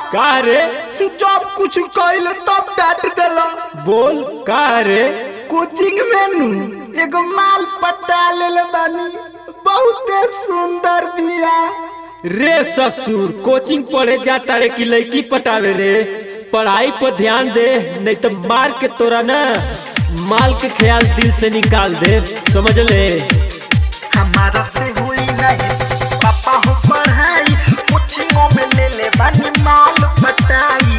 का रे जब कुछ कहले तब डांट देला बोल का रे कोचिंग में नु एगो माल पटा लेले बानी बहुते सुंदर बिया रे ससुर कोचिंग पढ़े जाता रे कि लड़की पटावे रे पढ़ाई पर ध्यान दे नहीं तो मार के तोरा ना माल के ख्याल दिल से निकाल दे समझ ले हमारा से हुई नहीं पापा हो पढ़ाई कोचिंगों में ले ले बानी माल पटाई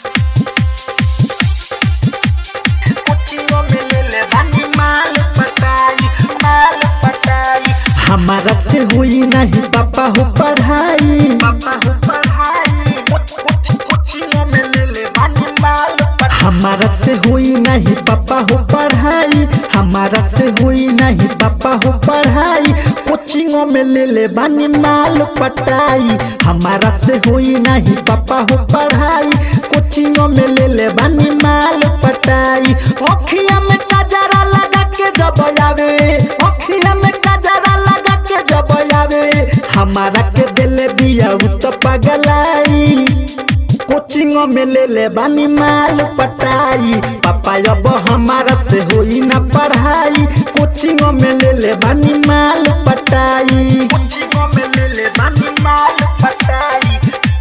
कोचिंगों में ले ले बानी माल पटाई माल पटाई हमारा से हुई नहीं पापा हो पढ़ाई पापा हो पढ़ाई कोचिंगों में ले ले बानी माल हमारा से हुई नहीं पापा हो पढ़ाई हमारा से हुई नहीं पापा हो पढ़ाई कोचिंगों में ले ले बानी माल पटाई हमारा से हुई नहीं पापा हो पढ़ाई कोचिंगों में ले ले बानी माल पटाई अखिया में कजरा लगा के जब आवे अखिया में कजरा लगा के जब आवे हमारा के दिल बिया उ तो पगलाई कोचिंगों में ले ले बानी माल पटाई पापा अब हमारा से होई ना पढ़ाई कोचिंगों में ले ले बानी माल पटाई कोचिंगों में ले ले बानी माल पटाई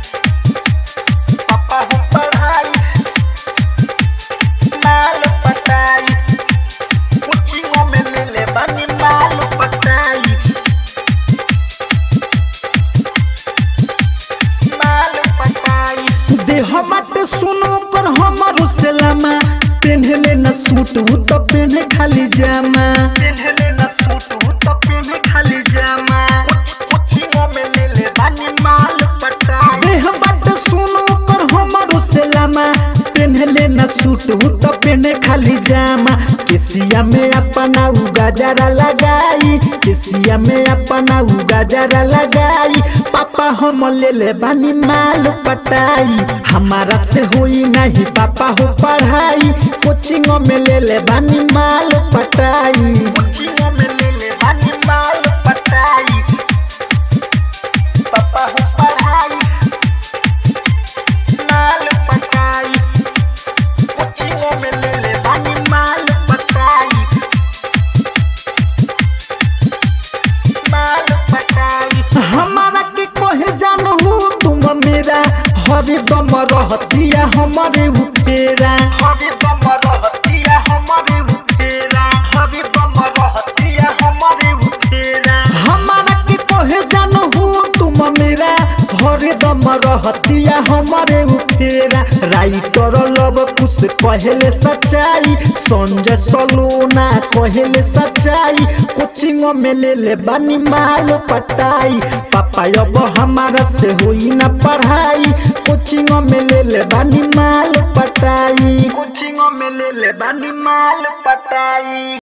पापा हो पढ़ाई माल पटाई कोचिंगों में ले ले बानी माल पटाई माल पटाई देह मत सुनो कर हमर सलामा पेन्हले न सूट उ तो पेन्हे खाली जामा पेन्हले न सूट उ तो पेन्हे खाली जामा कोचिंगों में ले ले बानी माल पटाई देह मत सुनो कर हमर सलामा पेन्हले न सूट उ तो पेन्हे खाली जामा केसिया में अपना उ गजरा लगाई केसिया में अपना उ गजरा लगाई पापा हम ले ले बानी माल पटाई हमारा से हुई नहीं पापा हो पढ़ाई कोचिंग में ले ले बानी माल पटाई कोचिंग में ले ले बानी माल पटाई पापा हो पढ़ाई माल पटाई कोचिंग में ले ले बानी माल पटाई माल पटाई हमारा के कहे जानू तुम मेरा हरे दम रहतिया हमारे उठेरा हरे दम रहतिया हमारे उठेरा हरे दम रहतिया हमारे उठेरा हमारा के कहे जानू तुम मेरा हरे दम रहतिया हमारे उठेरा राइटर लब कुछ कहले सच्चाई संजय सलोना कहले सच्चाई कोचिंग में ले ले बानी माल पटाई पापा अब हमारा से हुई ना पढ़ाई कोचिंग में ले ले बानी माल पटाई कोचिंग में ले ले बानी माल पटाई